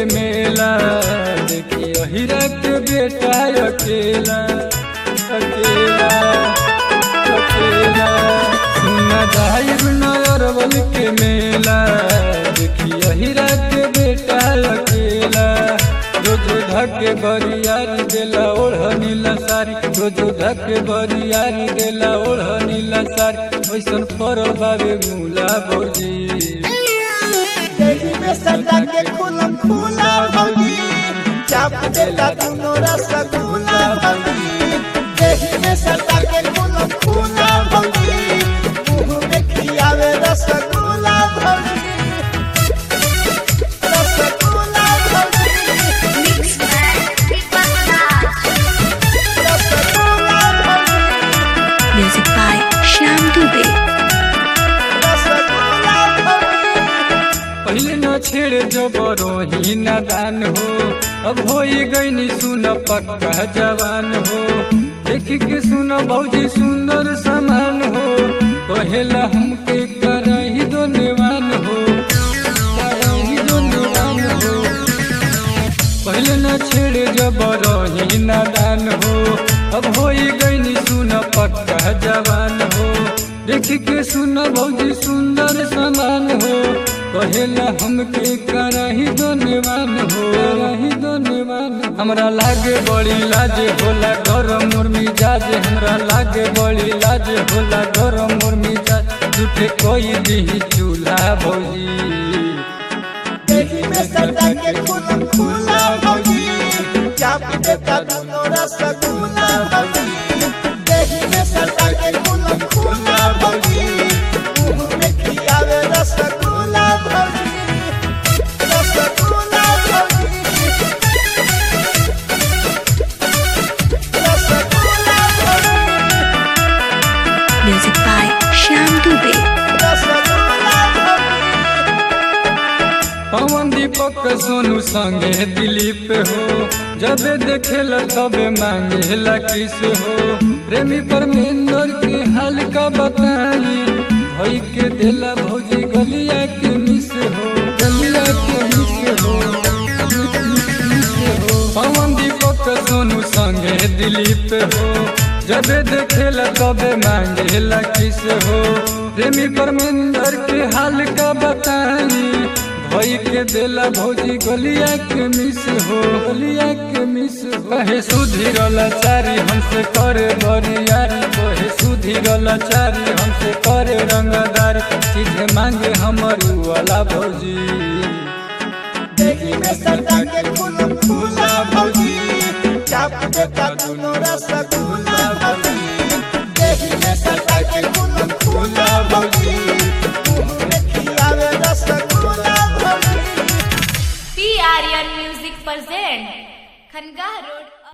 के मेला देखी अहिरा के बेटा अकेला अकेला अकेला सुना जाहिर नरवल के मेला देखी अहिरा के बेटा अकेला रोज धके बरियारी देला ओढ़ नीला सारी रोज धके बरियारी देला ओढ़ नीला सारी वैसन पर बाबे मूला भौजी देही में सदा के खुलम खुला भौजी चाप देता दुनो रसगुल्ला भौजी देही में सदा के खुलम खुला भौजी मुंह में खियावे रसगुल्ला भौजी रसगुल्ला भौजी रसगुल्ला भौजी Music by Shyam Dubey. Rasgulla भौजी पहले न छेड़ जबरो ही नादान हो अब हो गई सुन पक्का जवान हो देख के सुन भौजी सुंदर समान हो कहेला हमके करही दो नेवान हो करही दो नेवान हो पहले न छेड़ जबरो ही नादान हो अब हो गई सुन पक्का जवान हो देख के सुन भौजी सुंदर समान हो कहेला हमके करही धन्यवान हो करही धन्यवान हमरा लागे बड़ी लाज होला घर मोर मिजाज हमरा लागे बड़ी लाज होला घर मोर मिजाज झूठे कोई दी चूल्हा भौजी देही में सदा के खुलम खुला भौजी चाप देता दुनो रसगुल्ला भौजी देही में सदा के खुलम खुला भौजी मुंह में खियावे रसगुल्ला भौजी रसगुल्ला भौजी रसगुल्ला भौजी Music by Shyam Dubey. Rasgulla भौजी पवन दीपक सोनू संगे दिलीप हो जब देखेला तबे मांगेला किस हो प्रेमी परमेंद्र के हाल का बताई भई के देला भौजी गलिया के मिस हो गलिया के मिस हो मिस हो पवन दीपक सोनू संगे दिलीप हो जब देखेला तबे मांगेला किस हो प्रेमी परमेंद्र के हाल का बताई भई के देला भौजी गलिया के मिस हो गलिया के मिस हो कहे सुधीरल चारी हमसे करे बरियारी कहे सुधीरल चारी हमसे करे रंगदारी सीधे मांगे हमर वाला भौजी देही में सदा के खुलम खुला भौजी चाप देता दुनो रसगुल्ला भौजी देही में सदा के खुलम खुला भौजी मुंह में खियावे रसगुल्ला भौजी P Aryan music present Khanqah road